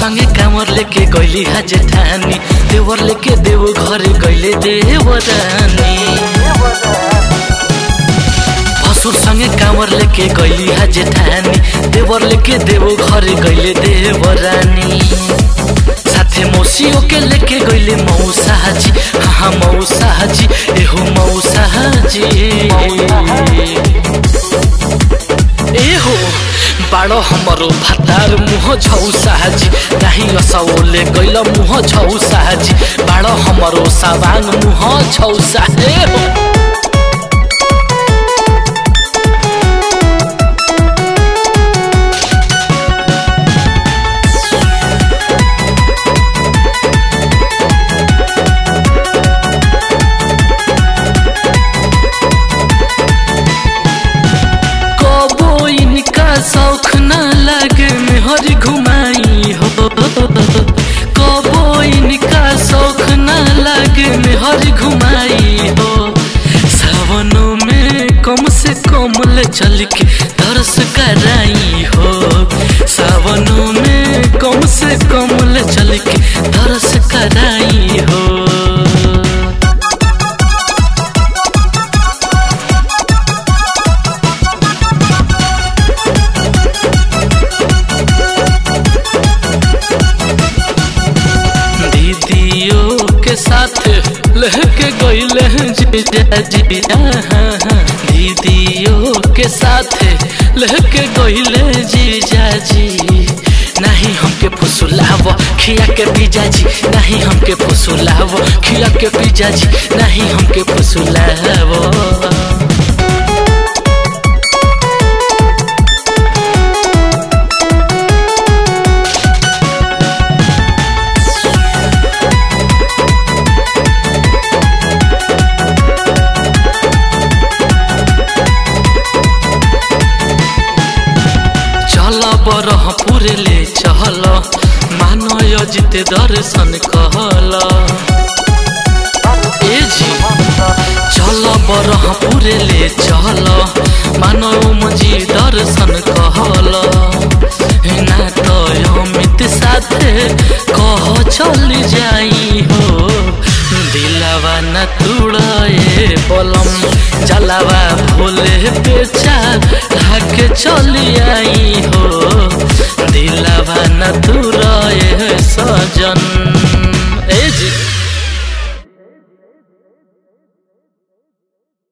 संगे कामर लेके गइली हा जेठानी देवर लेके देव घरे गइले देवरानी भसुर संगे कामर लेके गइली हा जेठानी देवर लेके देव घरे गइले देवरानी साथे मौसियों के लेके गइले मौसाजी हाँ मौसाजी एहो मौसाजी एहो बाडो हमरो भातार मुह छौ साजी नाही असौले गइल मुह छौ साजी बाडो हमरो साबाङ मुह छौ सा एहो कबो इनका शौख न लगे मेहर घुमाई हो कबो इनका शौख न लगे मेहर घुमाई हो सावनों में कम से कम ले चल के दर्श कराई हो सावनों में कम से कम ले चल के दर्श कराई हो दीदियों के साथ लहके गईले जीजाजी दीदियों के साथ लहके गईले जीजाजी नहीं हमके फुसुलाव खिया के पिजाजी नहीं हमके फुसुलाव खिया के पिजाजी नहीं हमके फुसुलाव चल बरहपुर ले चहल मानय जिते दर्शन कहल ए जी चल बरहपुर ले चल मानव मजी दर्शन कहल ना तो अमित साथे कह चल जाई हो दिलावा न तुड़े बलम जलावा भोले बेचा लाके चली आई हो दिलावा न तुड़े सजन